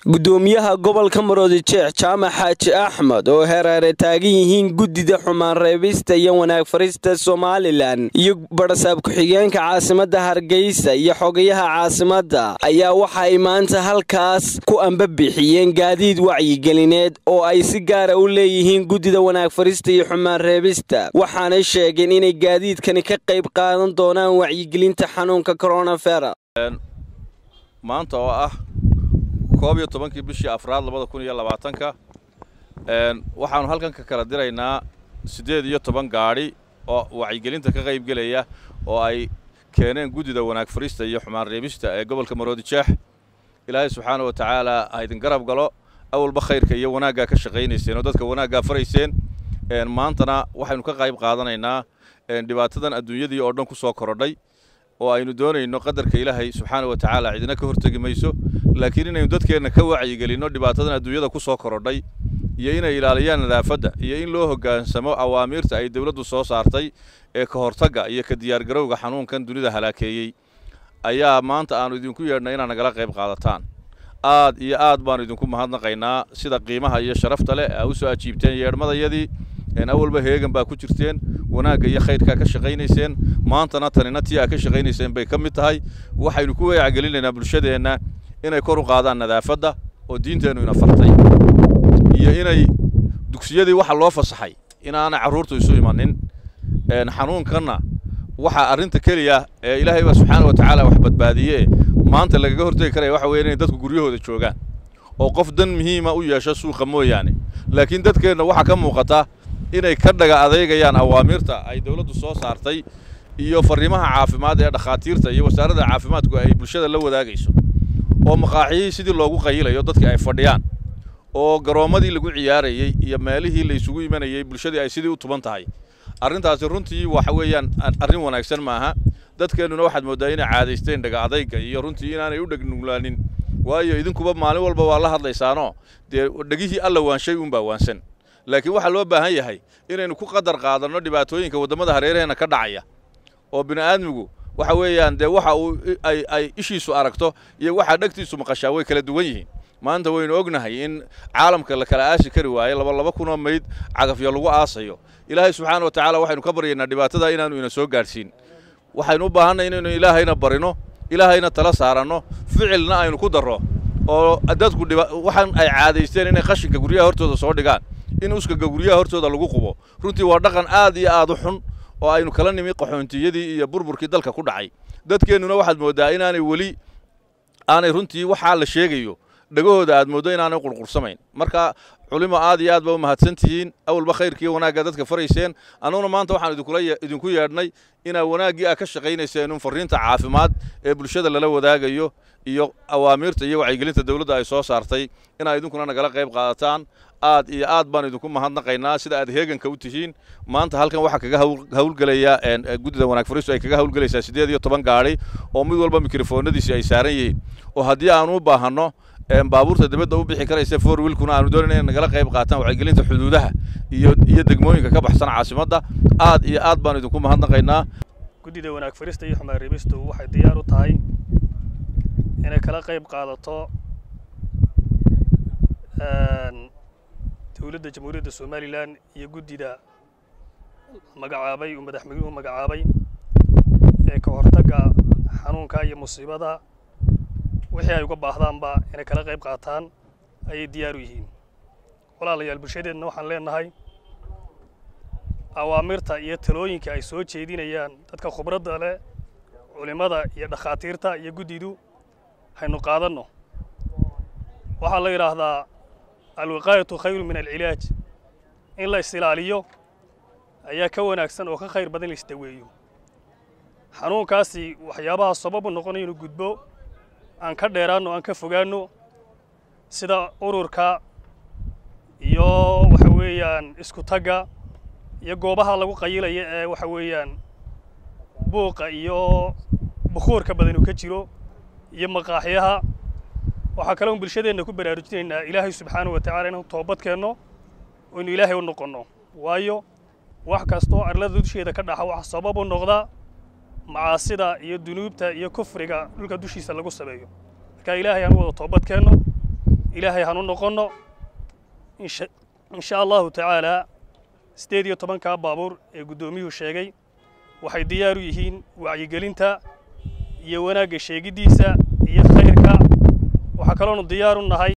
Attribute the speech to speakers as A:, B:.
A: gudoomiyaha gobolka maroodijeex jaamac xaaji axmed oo hereere taagan yihiin guddida xumaan reebista iyo wanaag farista somalilan iyo barasaab ku-xigeenka caasimadda hargeysa iyo xogayaha caasimadda ayaa waxay maanta halkaas ku ambabixiyeen gaadiid wacyigelineed oo ay si gaara u leeyihiin guddida wanaag farista iyo xumaan reebista waxaanay sheegeen inay gaadiidkani ka qayb qaadan doonaan wacyigelinta xanuunka koronafera
B: maanta oo ah koob iyo tobankii bishii afraad labada kun iyo labaatanka waxaannu halkan ka kala diraynaa siddeed iyo toban gaadhi oo wacyigelinta ka qayb gelaya oo ay keeneen guddida wanaag farista iyo xumaan reebista ee gobolka maroodijeex ilaahay subxaana wa tacaala ha idin garab galo awalba khayrka iyo wanaaggaa ka shaqaynayseen oo dadka wanaaggaa farayseen maantana waxaynu ka qayb qaadanaynaa dhibaatadan adduunyadii oo dhan ku soo korodhay oo aynu doonayno qadarka ilaahay subxaana wa tacaala cidina ka hortegi mayso laakiin inaynu dadkeenna ka wacyigelinno dhibaatadan adduunyada ku soo korodhay iyo inay ilaaliyaan nadaafadda iyo in loo hoggaansamo awaamiirta ay dowladdu soo saartay ee ka hortagga iyo ka diyaargarowga xanuunkan dunida halaakeeyey ayaa maanta aannu idinku yeedhnay inaad nagala qayb qaadataan aad iyo aad baannu idinku mahadnaqaynaa sida qiimaha iyo sharafta leh aa u soo ajiibteen yeedhmadayadii awalba heegan baa ku jirteen wanaagga iyo khayrkaa ka shaqaynayseen maantana tanina tii aa ka shaqaynayseen bay ka mid tahay waxaynu ku wacgelinaynaa bulshadeenna inay kor u qaadaan nadaafadda oo diinteennu ina fartay iyo inay dugsiyadii waxa loo fasaxay inaanay carruurtu isu imanin xanuunkanna waxa arrinta keliya ee ilaahay baa subxaana wa tacaala wax badbaadiye maanta lagaga hortegi karaya waxa weeye inay dadku guryahooda joogaan oo qof dan muhiima u yeesho suuqa mooyaane laakiin dadkeenna waxaa ka muuqata inay ka dhaga adeegayaan awaamiirta ay dawladdu soo saartay iyo farriimaha caafimaad ee dhakhaatiirta iyo wasaaradda caafimaadku ay bulshada la wadaagayso oo maqaaxiyihii sidii loogu qayilayo dadkii ay fadhiyaan oo garoommadii lagu ciyaarayey iyo meelihii la isugu imanayey bulshadii ay sidii u tuban tahay arrintaasi runtii waxa weeyaan arrin wanaagsan maaha dadkeennuna waxaad mooddaa inay caadaysteen dhaga adayga iyo runtii inaanay u dhegnugulaanin waayo idinkuba maalin walba waa la hadlaysaanoo dee dhegihii alla waanshay uunbaa waansan laakiin waxaa loo baahan yahay inaynu ku qadar qaadanno dhibaatooyinka waddamada hareeraheenna ka dhacaya oo bini'aadmigu waxa weeyaan dee waxa uu ay ay ishiisu aragto iyo waxaa dhegtiisu maqashaa way kala duwan yihiin maanta waynu ognahay in caalamka la kala aasi kari waayo laba laba kunoo mayd cagafyo lagu aasayo ilaahay subxaana wa tacaala waxaynu ka baryaynaa dhibaatada inaanu ina soo gaadhsiin waxaynu u baahanay inaynu ilaahayna barino ilaahayna tala saaranno ficilna aynu ku darro oo dadku waxaan ay caadaysteen inay qashinka guryaha hortooda soo dhigaan in uskaga guryaha hortooda lagu qubo runtii waa dhaqan aad iyo aad u xun oo aynu kala nimi qaxoontiyadii iyo burburkii dalka ku dhacay dadkeennuna waxaad mooddaa inaanay weli aanay runtii waxaa la sheegayo dhegahooda aad mooddo inaanay qurqursamayn marka culimo aad iyo aad ba u mahadsan tihiin awalba khayrkiiyo wanaagga dadka farayseen annuguna maanta waxaan idinkula idinku yeedhnay inaa wanaaggii aa ka shaqaynayseen un farriinta caafimaad ee bulshada lala wadaagayo iyo awaamiirta iyo wacyigelinta dawladda ay soo saartay inaa idinkuna nagala qayb qaadataan aad iyo aad baan idinku mahadnaqaynaa sida aad heeganka u tihiin maanta halkan waxaa kaga hawlgelaya guddida wanaag fariistu ay kaga hawlgelaysaa siddeed iyo toban gaadhi oo mid walba mikrofoonadiisi ay saaran yihiin oo haddii aanu u baahanno baabuurta dibadda u bixi karaysa for wiilkuna aanu doonayn inay nagala qayb qaataan wacyigelinta xuduudaha iyo iyo degmooyinka ka baxsan caasimadda aad iyo aad baan idinku mahadnaqaynaa
C: guddida wanaag farista iyo xumaan reebistu waxay diyaar u tahay inay kala qayb qaadato dowladda jamhuuriyadda somalilan iyo guddida magacaabay uu madaxweynuhu magacaabay ee ka hortagga xanuunka iyo musiibada wixii ay uga baahdaanba inay kala qayb qaataan ayay diyaar u yihiin walaalayaal bulshadeenna waxaan leenahay awaamirta iyo talooyinka ay soo jeedinayaan dadka khubradda leh culimmada iyo dhakhaatiirta iyo guddidu haynu qaadanno waxaa la yidhaahdaa alwiqaayatu khayru min alcilaaj in la is-ilaaliyo ayaa ka wanaagsan oo ka khayr badan la isdaweeyo xanuunkaasi waxyaabaha sababu noqonaya inuu gudbo aan ka dheeraanno aan ka fogaanno sida ururka iyo waxa weeyaan isku tagga iyo goobaha lagu qayilaya ee waxa weeyaan buuqa iyo bukuurka badan uu ka jiro iyo maqaaxyaha waxaa kaloon bulshadeenna ku baraarujinaynaa ilaahay subxaanahu wa tacala inaan toobad keenno oo inu ilaahay u noqonno waayo wax kastoo arlada dusheeda ka dhaxa waxa sabab u noqda macaasida iyo dunuubta iyo kufriga dhulka dushiisa lagu sameeyo marka ilaahay aan u wada toobad keenno ilaahay hanu noqonno insha allahu tacaalaa siddeed iyo tobankaa baabuur ee guddoomiyuhu sheegay waxay diyaar u yihiin wacyigelinta iyo wanaagga sheegiddiisa iyo khayrka waxaa kaloonu diyaar u nahay